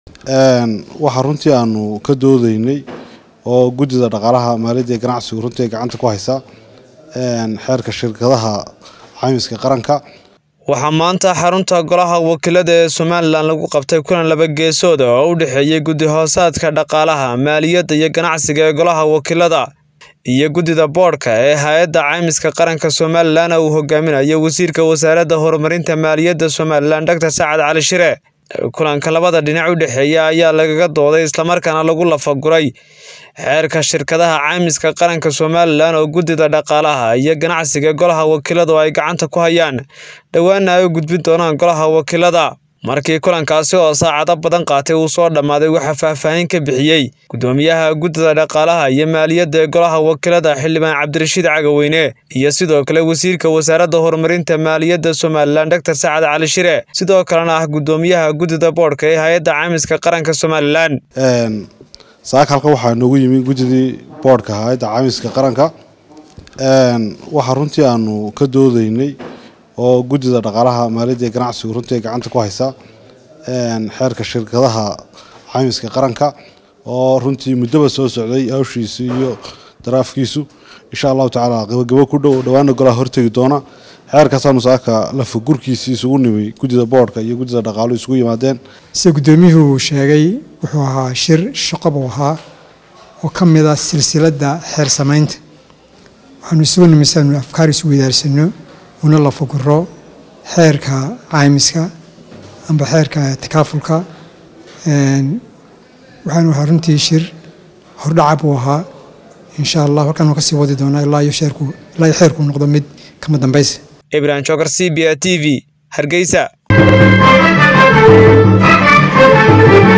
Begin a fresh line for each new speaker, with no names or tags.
waxaa runtii aanu ka doodeynay oo guddida dhaqaalaha maaliyadda ee ganacsigu runtii ay gacanta ku haysaa xeerka shirkadaha caymiska qaranka
waxaa maanta xarunta golaha wakiilada ee somalilan lagu qabtay kulan laba geesood oo u dhexeeyey guddi hoosaadka dhaqaalaha maaliyadda iyo ganacsiga ee golaha wakiilada iyo guddida boodhka ee hay-adda caymiska qaranka somalilan uu hogaaminayo wasiirka wasaaradda horumarinta maaliyadda somalilan doctor sacad cali shire kulanka labada dhinac u dhexeeya ayaa lagaga dooday islamarkaana lagu lafaguray xeerka shirkadaha caymiska qaranka somalilan oo guddida dhaqaalaha iyo ganacsiga golaha wakiiladu ay gacanta ku hayaan dhowaana ay u gudbin doonaan golaha wakiilada markii kulankaasi oo saacado badan qaatay uu soo dhammaaday waxaa faahfaahin ka bixiyey guddoomiyaha guddida dhaqaalaha iyo maaliyadda ee golaha wakiilada xildhibaan cabdirashiid cagaweyne iyo sidoo kale wasiirka wasaaradda horumarinta maaliyadda somalilan doctor sacad cali shire sidoo kalena ah guddoomiyaha guddida boodhka ee hay-adda caymiska qaranka somalilan
saaka halka waxaa noogu yimi guddidii boodhka hay-adda caymiska qaranka waxaa runtii aanu ka doodeynay oo guddida dhaqaalaha maaliyadda ee ganacsigu runtii ay gacanta ku haysaa xeerka shirkadaha caymiska qaranka oo runtii muddoba soo socday hawshiisu iyo daraafkiisu insha allahu tacaala gabagabo ku dhow dhowaana golaha hortegi doona xeerkaasaanu saaka lafagurkiisii isugu nimi guddida boodhka iyo guddida dhaqaalu isugu yimaadeen
sida guddoomiyuhu sheegay wuxuu ahaa shir shaqo buu ahaa oo ka mid ah silsiladda xeer samaynta waxaanu isugu nimi siaanu afkaar isu weydaarsano una lafaguro xeerka caymiska amba xeerka takaafulka waxaanu ahaa runtii shir hordhaca buu ahaa insha allah halkaan kasii wadi doonaa ilaa iyo sheerku ilaa iyo xeerku noqdo mid kama dambaysa
ibrahim jookar c b a t v hargeysa